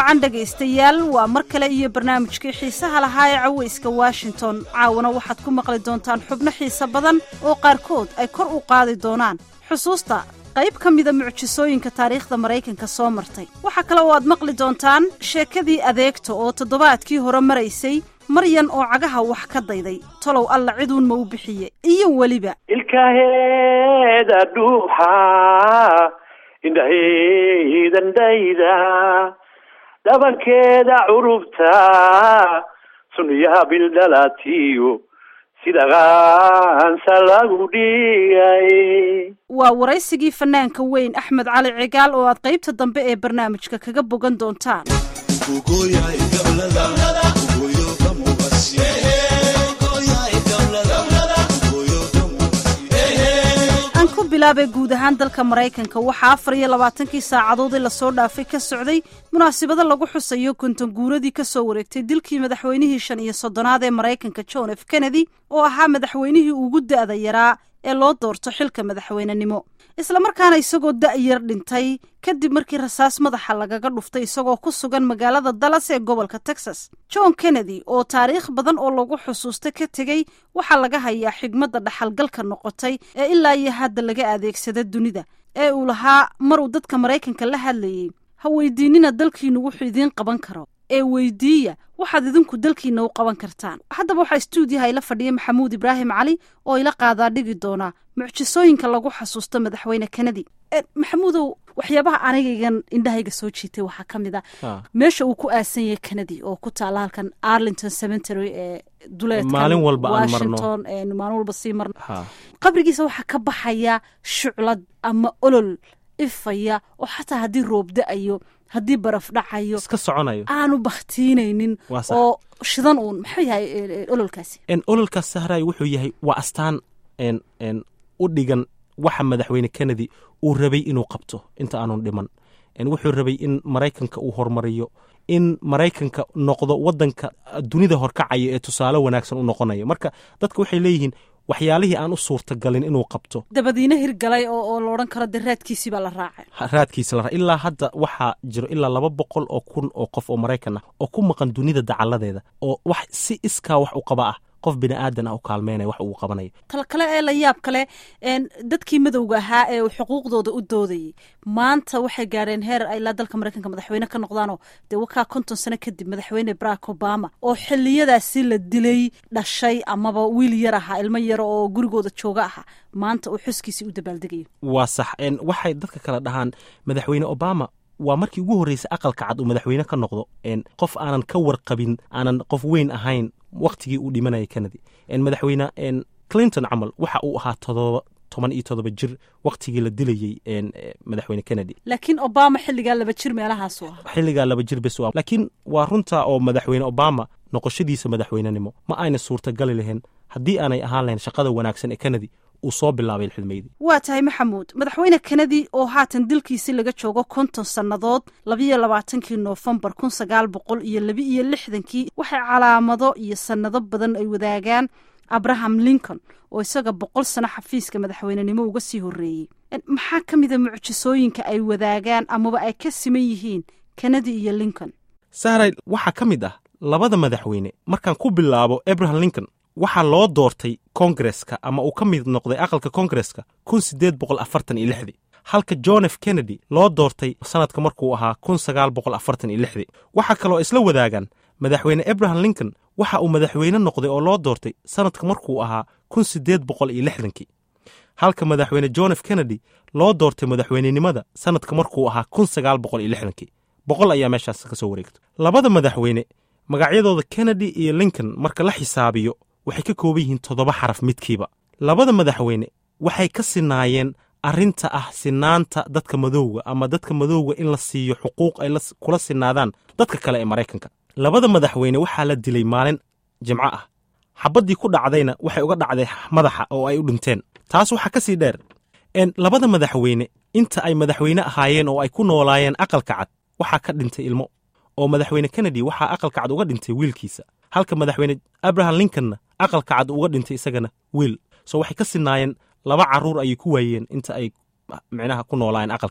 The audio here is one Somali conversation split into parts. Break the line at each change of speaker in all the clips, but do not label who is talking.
wacan dhegaystayaal waa mar kale iyo barnaamijkii xiisaha lahaa ee cawayska washington caawana waxaad ku maqli doontaan xubno xiise badan oo qaarkood ay kor u qaadi doonaan xusuusta qayb ka mida mucjisooyinka taariikhda maraykanka soo martay waxaa kale oo aad maqli doontaan sheekadii adeegta oo toddobaadkii hore maraysay maryan oo cagaha wax ka dayday tolow alla ciduun ma u bixiye iyo weliba
ilkaheeda dhuuxa indhaheydandhayda dhabankeeda curubta sunniyaha bildhalatiyo sida qaansa lagu dhigay
waa waraysigii fanaanka weyn axmed cali cigaal oo aad qaybta dambe ee barnaamijka kaga bogan doontaan aan ku bilaabay guud ahaan dalka maraykanka waxaa afar iyo labaatankii saacadood ee lasoo dhaafay ka socday munaasabado lagu xusayo konton guuradii ka soo wareegtay dilkii madaxweynihii shan iyo soddonaad ee maraykanka john f kennedy oo ahaa madaxweynihii ugu da'da yaraa ee loo doorto xilka madaxweynenimo islamarkaana isagoo da'yar dhintay kadib markii rasaas madaxa lagaga dhuftay isagoo ku sugan magaalada dallas ee gobolka texas john kennedy oo taariikh badan oo lagu xusuusta ka tegey waxaa laga hayaa xigmadda dhaxalgalka noqotay ee ilaa iyo hadda laga adeegsada dunida ee uu lahaa maruu dadka maraykanka la hadlayey ha weydiinina dalkiinu wuxuu idiin qaban karo ee weydiiya waxaad idinku dalkiina u qaban kartaan haddaba waxaa stuudiyaha ila fadhiya maxamuud ibraahim cali oo ila qaadaa dhigi doona mucjisooyinka lagu xasuusto madaxweyne kennedy maxamuudow waxyaabaha anigaygan indhahayga soo jiitay waxaa ka mid a meesha uu ku aasan yahay kennedy oo ku taala halkan arlington cemetery ee duleedka
maalin walba aan marno.
washington ee maalin walba sii marno qabrigiisa waxaa ka baxaya shuclad ama olol ifaya oo xataa haddii roob da-ayo haddii baraf dhacayo
iska soconayo
aanu baktiinaynin
Waa sax.
oo shidan uun maxuu yahay e, e, ololkaasi
En ololkaas sahray wuxuu yahay waa astaan en en u dhigan waxa madaxweyne kennedy uu rabay inuu qabto inta aanun dhiman En wuxuu rabay in maraykanka uu horumariyo in maraykanka noqdo wadanka dunida horkacaya ee tusaale wanaagsan u noqonayo marka dadka waxay leeyihiin waxyaalihii aan u suurtagalin inuu qabto
dabadiina hirgalay oo oo la odhan karo dee raadkiisii baa la raacay
ha- raadkiisa la ra- ilaa hadda waxaa jiro ilaa laba boqol oo kun oo qof oo maraykan ah oo ku maqan dunida dacaladeeda oo wax si iskaa wax u qaba ah qof bini aadan ah u kaalmeynaya wax uu qabanayo
tal kale ee la yaab kale een, dadkii madowga ahaa ee uu xuquuqdooda u doodayey maanta waxay gaadheen heer ay ilaa dalka maraykanka madaxweyne ka noqdaanoo dee wakaa konton sano kadib madaxweyne barack obama oo xiliyadaasi la dilay dhashay amaba wiil yar ahaa ilmo yar oo gurigooda jooga ahaa maanta uu xuskiisii u dabaaldegayo
waa sax En waxay dadka kale dhahaan madaxweyne obama waa markii ugu horreysay aqalka cad uu madaxweyne ka noqdo En qof aanan ka warqabin aanan qof weyn ahayn waktigii uu dhimanaya kennedy En madaxweyne en clinton camal waxa uu ahaa todoba toban iyo todoba jir waktigii la dilayey en eh, madaxweyne kennedy
laakiin obama xilligaa laba jir meelahaasu ahaa
xilligaa laba jir bes u ah laakiin waa runta oo madaxweyne obama noqoshadiisa madaxweynenimo ma ayna suurtagali lahayn haddii aanay ahaan lahayn shaqada wanaagsan ee kennedy uu soo bilaabay xilmeydii
waa tahay maxamuud madaxweyne kennedy oo haatan dilkiisii laga joogo konton sannadood labiyo labaatankii noofembar kun sagaal boqol iyo labi iyo lixdankii waxay calaamado iyo sannado badan ay wadaagaan abraham lincoln oo isaga boqol sano xafiiska madaxweynenimo uga sii horreeyey En, maxaa ka mida mucjisooyinka ay wadaagaan amaba ay ka siman yihiin kennedy iyo lincoln
sahray waxaa ka mid ah labada madaxweyne markaan ku bilaabo abraham lincoln waxaa loo doortay kongareska ama uu ka mid noqday aqalka kongareska kun sideed boqol afartan iyo lixdii halka john f kennedy loo doortay sanadka markuu ahaa kun sagaal boqol afartan iyo lixdii waxaa kaloo isla wadaagaan madaxweyne abraham lincoln waxa uu madaxweyne noqday oo loo doortay sanadka markuu ahaa kun sideed boqol iyo lixdankii halka madaxweyne john f kennedy loo doortay madaxweynenimada sanadka markuu ahaa kun sagaal boqol iyo lixdankii boqol ayaa meeshaas ka soo wareegto labada madaxweyne magacyadooda kennedy iyo lincoln marka la xisaabiyo waxay ka kooban yihiin toddoba xaraf midkiiba labada madaxweyne waxay ka sinaayeen arrinta ah sinaanta dadka madowga ama dadka madowga in la siiyo xuquuq ay la- kula sinaadaan dadka kale ee maraykanka labada madaxweyne waxaa la dilay maalin jimco ah xabaddii ku dhacdayna waxay uga dhacday madaxa oo ay u dhinteen taas waxaa ka sii dheer en labada madaxweyne inta ay madaxweyne ahaayeen oo ay ku noolaayeen aqalka cad waxaa ka dhintay ilmo oo madaxweyne kennedy waxaa aqalka cad uga dhintay wiilkiisa halka madaxweyne abraham lincolnna aqalka cad uga dhintay isagana wiil so waxay ka sinaayeen laba caruur ayay ku waayeen inta ay micnaha ku noolaayeen aqalka cad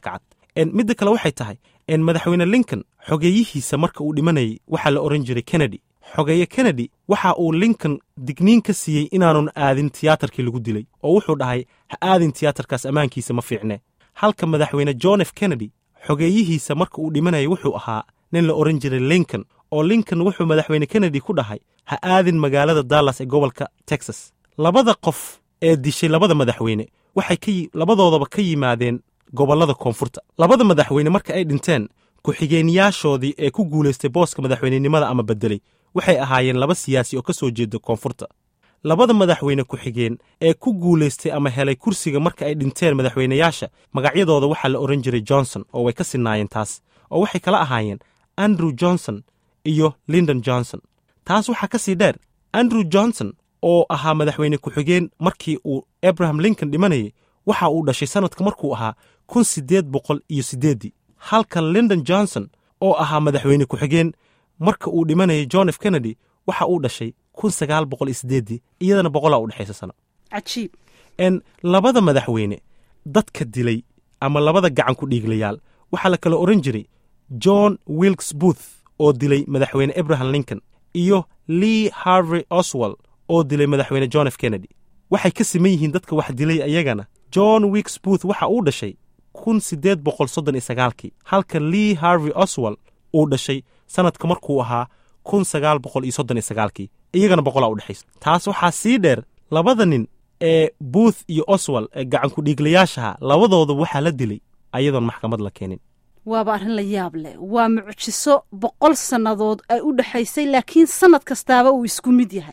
midda kale waxay tahay madaxweyne lincoln xogeeyihiisa marka uu dhimanayay waxaa la odhan jiray kennedy xogeeye kennedy waxa uu lincoln digniin ka siiyey inaanun aadin tiyaatarkii lagu dilay oo wuxuu dhahay ha aadin tiyaatarkaas ammaankiisa ma fiicne halka madaxweyne john f kennedy xogeeyihiisa marka uu dhimanayay wuxuu ahaa nin la odhan jiray lincoln oo lincoln wuxuu madaxweyne kennedy ku dhahay ha aadin magaalada dallas ee gobolka texas labada qof ee dishay labada madaxweyne waxay labadoodaba ka yimaadeen gobollada koonfurta labada madaxweyne marka ay dhinteen ku-xigeenyaashoodii ee ku guulaystay booska madaxweynenimada ama beddelay waxay ahaayeen laba siyaasi oo ka soo jeeda koonfurta labada madaxweyne ku-xigeen ee ku guulaystay ama helay kursiga marka ay dhinteen madaxweynayaasha magacyadooda waxaa la odhan jiray johnson oo way ka sinaayeen taas oo waxay kala ahaayeen andrew johnson iyo lindon johnson taas waxaa ka sii dheer andrew johnson oo ahaa madaxweyne ku-xigeen markii uu abraham lincoln dhimanayay waxa uu dhashay sannadka markuu ahaa kun siddeed boqol iyo siddeeddii halka lindon johnson oo ahaa madaxweyne ku-xigeen marka uu dhimanayay john f kennedy waxa uu dhashay kun sagaal boqol iyo siddeeddii iyadana boqolaa u dhexaysa sano
cajiib
n labada madaxweyne dadka dilay ama labada gacan ku dhiiglayaal waxaa la kala odhan jiray john wilkes booth oo dilay madaxweyne abraham lincoln iyo lee harvey oswald oo dilay madaxweyne john f kennedy waxay ka siman yihiin dadka wax dilay ayagana john wilkes booth waxa uu dhashay kun siddeed boqol soddon iyo sagaalkii halka lee harvey oswald uu dhashay sannadka markuu ahaa kun sagaal boqol iyo soddon iyo sagaalkii iyagana boqolaa u dhexaysa taas waxaa sii dheer labada nin ee booth iyo oswald ee gacanku dhiiglayaashaha labadooda waxaa la dilay ayadoon maxkamad la keenin
waaba arrin la yaab leh waa mucjiso boqol sannadood ay u dhexaysay laakiin sannad kastaaba uu isku mid yahay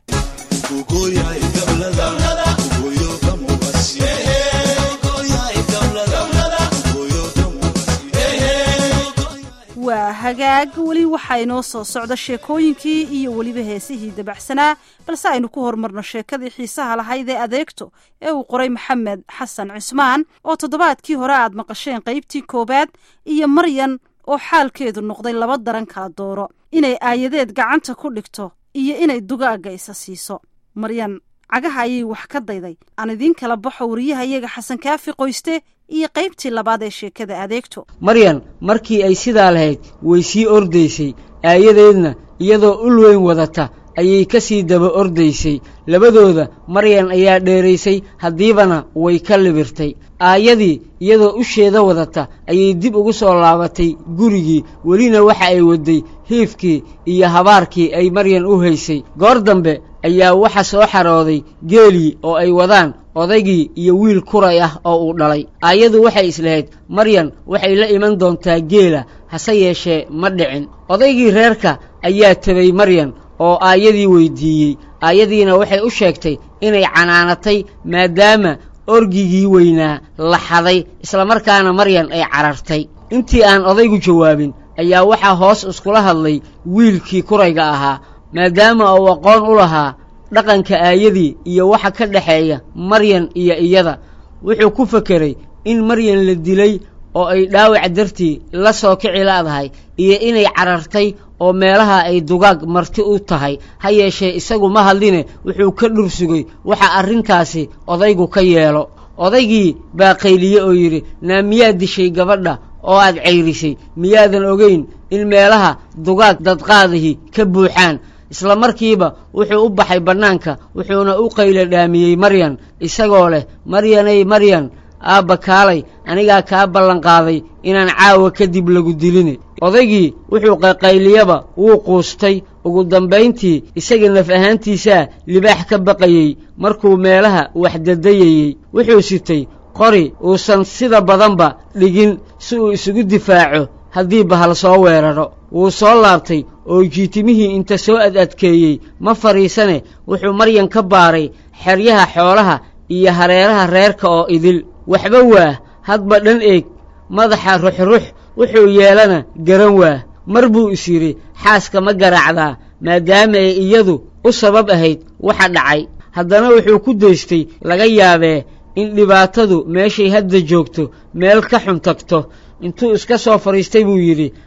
waa hagaag weli waxaa inoo soo socda sheekooyinkii iyo weliba heesihii dabacsanaa balse aynu ku horumarno sheekadii xiisaha lahayd ee adeegto ee uu qoray maxamed xasan cismaan oo toddobaadkii hore aad maqasheen qaybtii koowaad iyo maryan oo xaalkeedu noqday laba daran kala dooro inay aayadeed gacanta ku dhigto iyo inay dugaagga isa siiso maryan cagaha ayay wax ka dayday aan idiin kala baxo wariyahayaga xasan kaafi qoyste iyo qaybtii labaad ee sheekada adeegto
maryan markii ay sidaa lahayd way sii ordaysay aayadeedna iyadoo ul weyn wadata ayay ka sii daba ordaysay labadooda maryan ayaa dheeraysay haddiibana way ka libirtay aayadii iyadoo usheeda wadata ayay dib ugu soo laabatay gurigii welina waxa ay wadday hiifkii iyo habaarkii ay maryan u haysay goor dambe ayaa waxa soo xarooday geelii oo ay wadaan odaygii iyo wiil kuray ah oo uu dhalay aayadu waxay islahayd maryan waxay la iman doontaa geela hase yeeshee ma dhicin odaygii reerka ayaa tebay maryan oo aayadii weyddiiyey aayadiina waxay u sheegtay inay canaanatay maadaama orgigii weynaa la xaday islamarkaana maryan ay carartay intii aan odaygu jawaabin ayaa waxaa hoos iskula hadlay wiilkii kurayga ahaa maadaama uu aqoon u lahaa dhaqanka aayadii iyo waxa ka dhexeeya maryan iyo iyada wuxuu ku fekeray in maryan la dilay oo ay dhaawac dartii la soo kici laadahay iyo inay carartay oo meelaha ay dugaag marti u tahay ha yeeshee isagu ma hadline wuxuu ka dhur sugay waxa arrintaasi odaygu ka yeelo odaygii baa qayliye oo yidhi naa miyaad dishay gabadha oo aad cayrisay miyaadan ogayn in meelaha dugaag dadqaadihii ka buuxaan isla markiiba wuxuu u baxay bannaanka wuxuuna u qayla dhaamiyey maryan isagoo leh maryanay maryan aabba kaalay anigaa kaa ballanqaaday inaan caawa kadib lagu diline odaygii wuxuu qayqayliyaba wuu quustay ugu dambayntii isaga naf ahaantiisaa libaax ka baqayey markuu meelaha waxdadayayey wuxuu sitay qori uusan sida badanba dhigin si uu isugu difaaco haddii bahal soo weeraro wuu soo laabtay oo jiitimihii inta soo ad adkeeyey ma fadhiisane wuxuu maryan ka baaray xeryaha xoolaha iyo hareeraha reerka oo idil waxba waa hadba dhan eeg madaxa ruxrux wuxuu yeelana garan waa mar buu is yidhi xaaska ma garaacdaa maadaama ay iyadu u sabab ahayd waxa dhacay haddana wuxuu ku daystay laga yaabee in dhibaatadu meeshay hadda joogto meel ka xun tagto intuu iska soo fadhiistay buu yidhi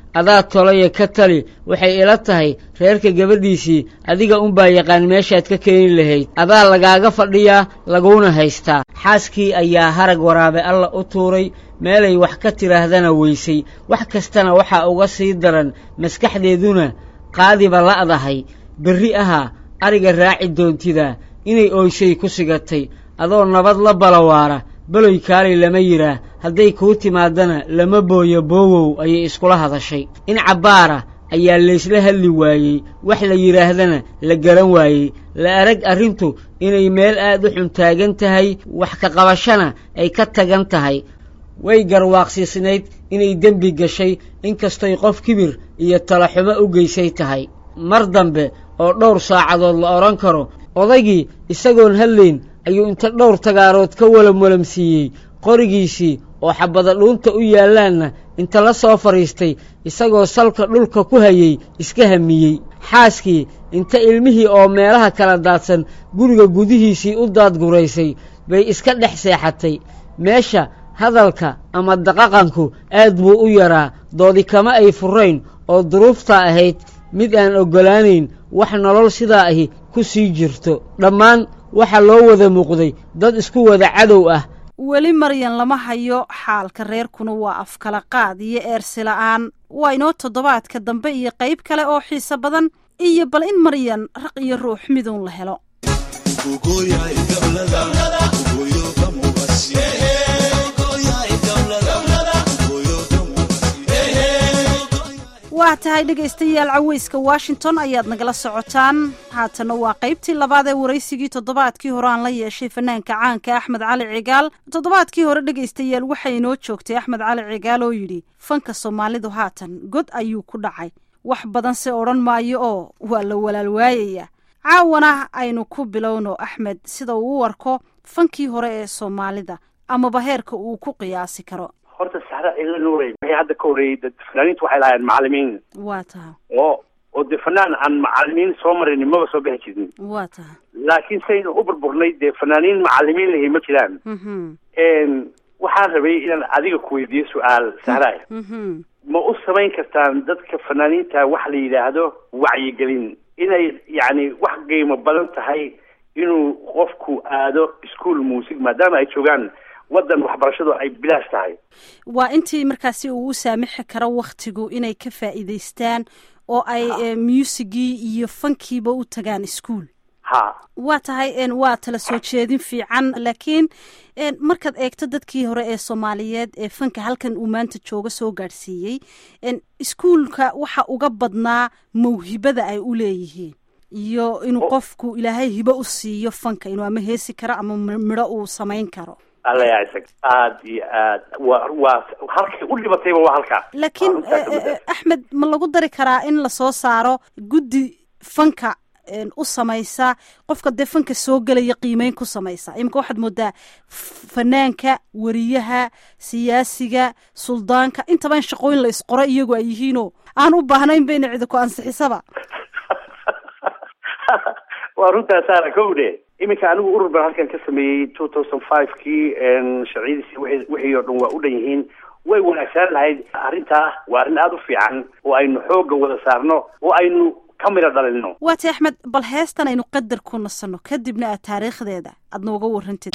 adaa tolaya ka tali waxay ila tahay reerka gabadhiisii adiga unbaa yaqaan meeshaad ka keeni lahayd adaa lagaaga fadhiyaa laguuna haystaa xaaskii ayaa harag waraabe alla u tuuray meelay wax ka tidhaahdana weysay wax kastana waxaa uga sii daran maskaxdeeduna qaadiba la'dahay berri ahaa ariga raaci doontidaa inay ooyshay ku sigatay adoo nabad la balawaara beloy kaalay lama yidhaah hadday kuu timaadana lama booyo boowow ayay iskula hadashay in cabbaara ayaa laysla hadli waayey wax la yidhaahdana la garan waayey la arag arrintu inay meel aad u xun taagan tahay wax ka qabashana ay ka tagan tahay way garwaaqsiisnayd inay dembi gashay inkastoy qof kibir iyo talaxumo u geysay tahay mar dambe oo dhowr saacadood la odhan karo odaygii isagoon hadlayn ayuu inta dhowr tagaarood ka walamwalamsiiyey qorigiisii oo xabada dhuunta u yaallaanna inta la soo fadhiistay isagoo salka dhulka ku hayey iska hamiyey xaaskii inta ilmihii oo meelaha kala daadsan guriga gudihiisii u daadguraysay bay iska dhex seexatay meesha hadalka ama daqaqanku aad buu u yaraa doodi kama ay furayn oo duruuftaa ahayd mid aan oggolaanayn wax nolol sidaa ahi ku sii jirto dhammaan waxaa loo wada muuqday dad isku wada cadow ah
weli maryan lama hayo xaalka reerkuna waa afkala qaad iyo eersi la'aan waa inoo toddobaadka dambe iyo qayb kale oo xiise badan iyo bal in maryan raq iyo ruux miduun la helo waa tahay dhegaystayaal caweyska washington ayaad nagala socotaan haatanna waa qaybtii labaad ee waraysigii toddobaadkii hore aan la yeeshay fanaanka caanka axmed cali cigaal toddobaadkii hore dhegaystayaal waxay inoo joogtay axmed cali cigaal oo yidhi fanka soomaalidu haatan god ayuu ku dhacay wax badan se odhan maayo oo waa la walaal waayaya caawana aynu ku bilowno axmed sida uu u warko fankii hore ee soomaalida amaba heerka uu ku qiyaasi karo
horta saxra cilla nuurey waxay hadda ka horreeyey dad fanaaniintu waxay lahaayeen macalimiin
waa taha
oo oo dee fanaan aan macalimiin soo marin maba soo bixi jirin
waa taha
laakiin saynu u burburnay dee fanaaniin macalimiin lahi ma jiraan waxaan rabay inaan adiga ku weydiiyo su-aal sahraay ma u samayn kartaan dadka fanaaniinta wax la yidhaahdo wacyigelin inay yacni wax qiimo badan tahay inuu qofku aado ischool muusig maadaama ay joogaan waddan waxbarashadu ay bilaash tahay
waa intii markaasi uu u saamixi karo waktigu inay ka faa'iidaystaan oo ay muusigii iyo fankiiba u tagaan ischool
ha
waa tahay waa tala soo jeedin fiican laakiin markaad eegto dadkii hore ee soomaaliyeed ee fanka halkan uu maanta jooga soo gaadhsiiyey iskuolka waxa uga badnaa mawhibada ay u leeyihiin iyo inuu qofku ilaahay hibo u siiyo fanka inuu ama heesi karo ama midho uu samayn karo
alla yaa isag aada iyo aad wa waa halkay u dhibatayba waa halkaa
laakiin axmed ma lagu dari karaa in lasoo saaro guddi fanka u samaysa qofka dee fanka soo gelaya qiimeyn ku samaysa iminka waxaad moodaa fanaanka weriyaha siyaasiga suldaanka intaba in shaqooyin la isqoro iyagu ay yihiinoo aan u baahnayn ba ina cidi ku ansixisaba
waa runtaa saara kowdhe iminka anigu urur baan halkan ka sameeyey two thousand five kii sharciyadiisi w wixii oo dhan waa u dhan yihiin way wanaagsanaan lahayd arrintaa waa arrin aada u fiican oo aynu xoogga wada saarno oo aynu ka midho dhalino
waati axmed bal heestan aynu qadar ku nasanno kadibna aad taariikhdeeda aad nooga warrantid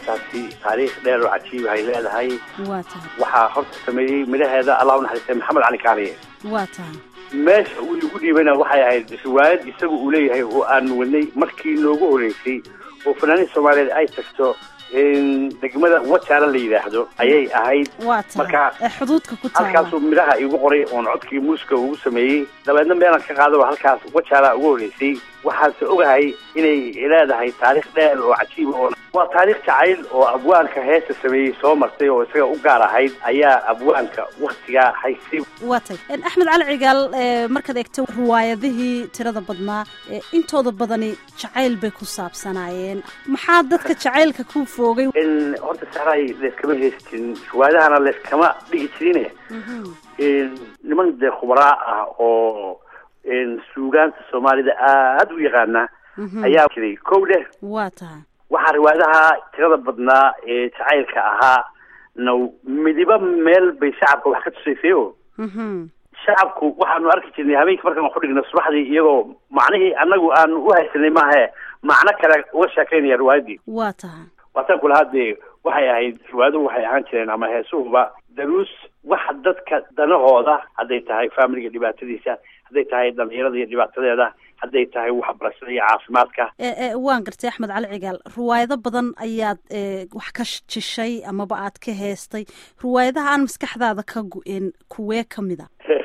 heestaasi taariikh dheer oo cajiib ay leedahay
waa tahay
waxaa horta sameeyey midhaheeda allah u naxariistay maxamed cali kaaniye
waa tahay
meesha uu igu dhiibana waxay ahayd riwaayad isaga uu leeyahay oo aan wadnay markii noogu horeysay oo fanaaniin soomaaliyeed ay tagto degmada wajaala la yidhaahdo ayay ahayd
waa tahay
marka
ee xuduudka ku taala
halkaasuu midhaha igu qoray oon codkii muuska ugu sameeyey dabeedna meelaan ka qaado halkaas wajaala ugu horeysay waxaanse ogahay inay leedahay taariikh dheer oo cajiiba oo waa taariikh jacayl oo abwaanka heesta sameeyey soo martay oo isaga u gaar ahayd ayaa abwaanka waktigaa haysay
waa tahay axmed cali cigaal ee markaad eegto riwaayadihii tirada badnaa ee intooda badani jacayl bay ku saabsanaayeen maxaa dadka jacaylka ku foogay
in horta saray layskama heystin riwaayadahana layskama dhigi jirine niman dee khubaraa ah oo suugaanta soomaalida aada u yaqaana ayaa jiray kow dheh
waa tahay
waxaa riwaayadaha tirada badnaa ee jacaylka ahaa na midiba meel bay shacabka wax ka tusaysay o shacabku waxaanu arki jirnay habeenkii markaan wax u dhigno subaxdii iyagoo macnihii annagu aanu u haysanay maahe macno kale uga sheekaynaya riwaayaddii
waa tahay
waataan ku lahaa dee waxay ahayd riwaayaduhu waxay ahaan jireen ama heesuhuba daruus wax dadka danahooda hadday tahay faamiliga dhibaatadiisa hadday tahay dhalinyarada iyo dhibaatadeeda hadday tahay waxbarashada iyo caafimaadka
ee waan gartay axmed cali cigaal riwaayado badan ayaad wax ka jishay amaba aad ka heestay riwaayadaha aan maskaxdaada ka gu-in kuwee ka mid a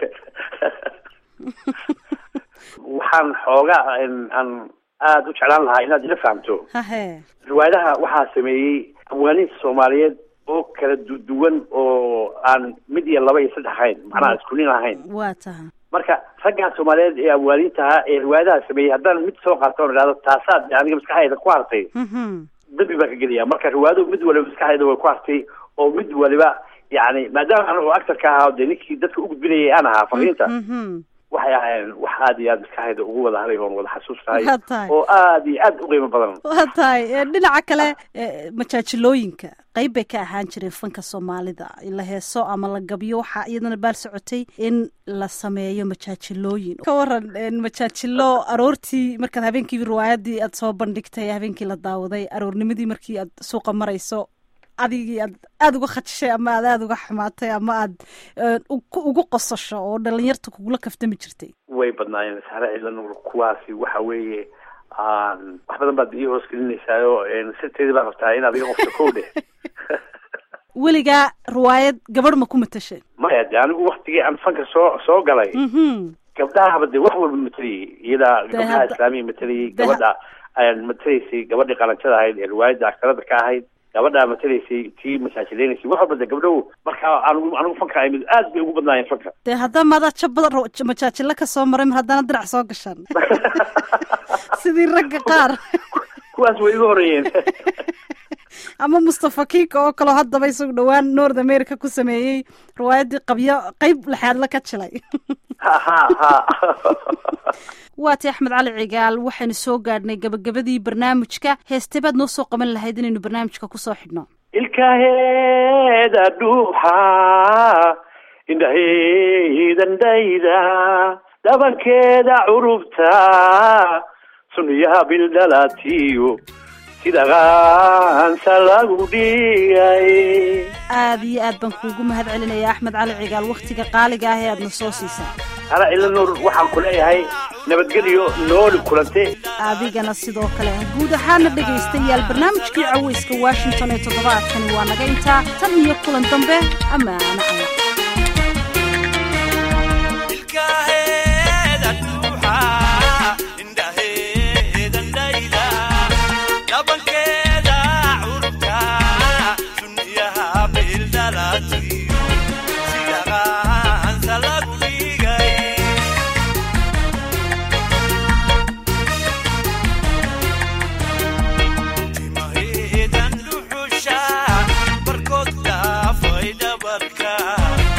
waxaan xoogaa aan aada u jeclaan lahaa inaad ila fahamto
hahe
riwaayadaha waxaa sameeyey abwaaniinta soomaaliyeed oo kala duwan oo aan mid iyo laba iyo saddex ahayn macnaha isku nin ahayn
waa tahay
marka raggaa soomaaliyeed ee abwaaniintaha ee riwaayadaha sameeyey haddaan mid soo qaato on idhahdo taasaad aniga maskaxdayda ku hartay dembi baan ka gelaya marka riwaayadu mid waliba maskaxdayda way ku hartay oo mid waliba yani maadaama anigu actorka ahaa dee ninkii dadka u gudbinayay aan ahaa fariinta waxay ahaayeen wax aada iyo aada maskaxdayda ugu wada haray oon wada xasuustahay
waa tahay
oo aada iyo aada u qiimo badan
waa tahay dhinaca kale majaajilooyinka qayb bay ka ahaan jireen fanka soomaalida la heeso ama la gabyo waxaa iyadana baal socotay in la sameeyo majaajilooyin ka waran majaajilo aroortii markaad habeenkii riwaayadii aad soo bandhigtay habeenkii la daawaday aroornimadii markii aad suuqa marayso adigii aad aada uga khajishay ama aad aada uga xumaatay ama aad ugu qosasho oo dhalinyarta kugula kaftami jirtay
way badnaayeen sare ciidan kuwaasi waxa weeye wax badan baad ii hoos gelinaysaayo sirteedii baa rabtaa inaad iga qofto kow dheh
weligaa riwaayad gabadh ma ku matashay
maya de anigu waktigii aan fanka soo soo galay gabdhahaba de wax walba mateliyey iyadaa gabdhaha islaamiya mateliyey gabadha matelaysay gabadhii qalanjada ahayd ee riwaayadda aktarada ka ahayd gabadhaa matelaysay tii masaajilaynaysay wax walba de gabdhahu markaa anigu anigu fanka ay aad bay ugu badnaayeen fanka
dee haddama adaa jabada majaajilo ka soo maray mar haddana dinac soo gashaan sidii ragga qaar
kuwaas way iga horeeyeen
ama mustafa kiika oo kaleo haddaba isagu dhowaan north america ku sameeyey riwaayaddii qabyo qeyb lexaadla ka jilay
ha ha ha
waati axmed cali cigaal waxaynu soo gaadhnay gabagabadii barnaamijka heestee baad noo soo qaban lahayd inaynu barnaamijka kusoo xidhno
ilkaheeda dhuuxa indhaheedandhayda dhabankeeda curubta sunniyaha bildhalatiyo sida qaansa lagu dhigay
aada iyo aad baan kuugu mahad celinaya axmed cali cigaal wakhtiga qaaliga ah ee aadna soo siisay
ana ila nuur waxaan ku leeyahay nabadgelyo nooli kulante
adigana sidoo kale guud ahaana dhegaystayaal barnaamijkii caweyska washington ee toddobaadkani waa naga intaa tan iyo kulan dambe amaana alla
barkood dhaafay dhabarka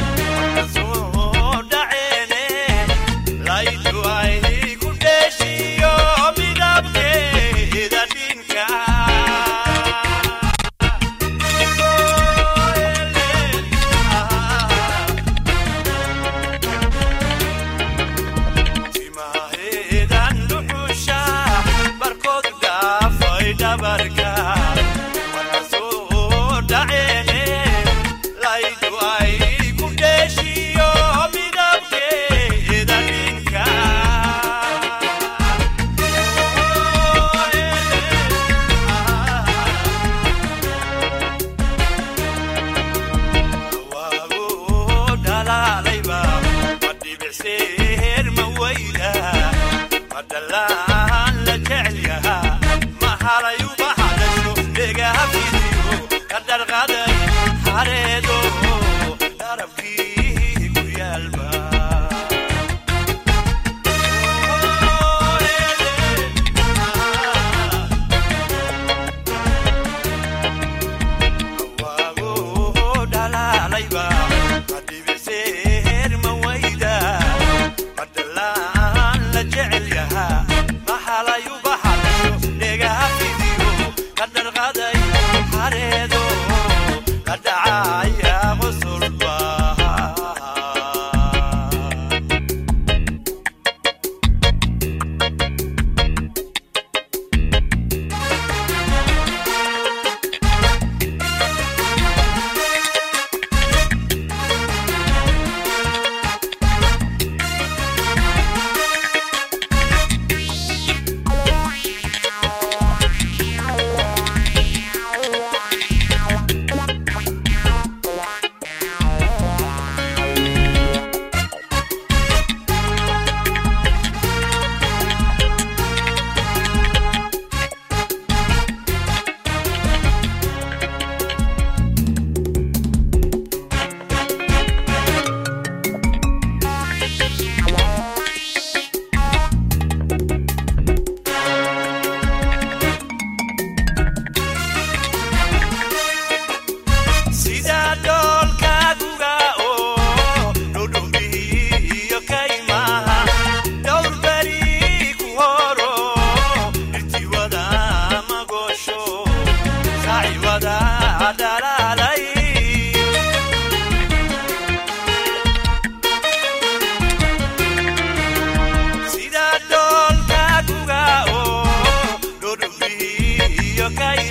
Sida dolka kuga o, dodumbi yo kai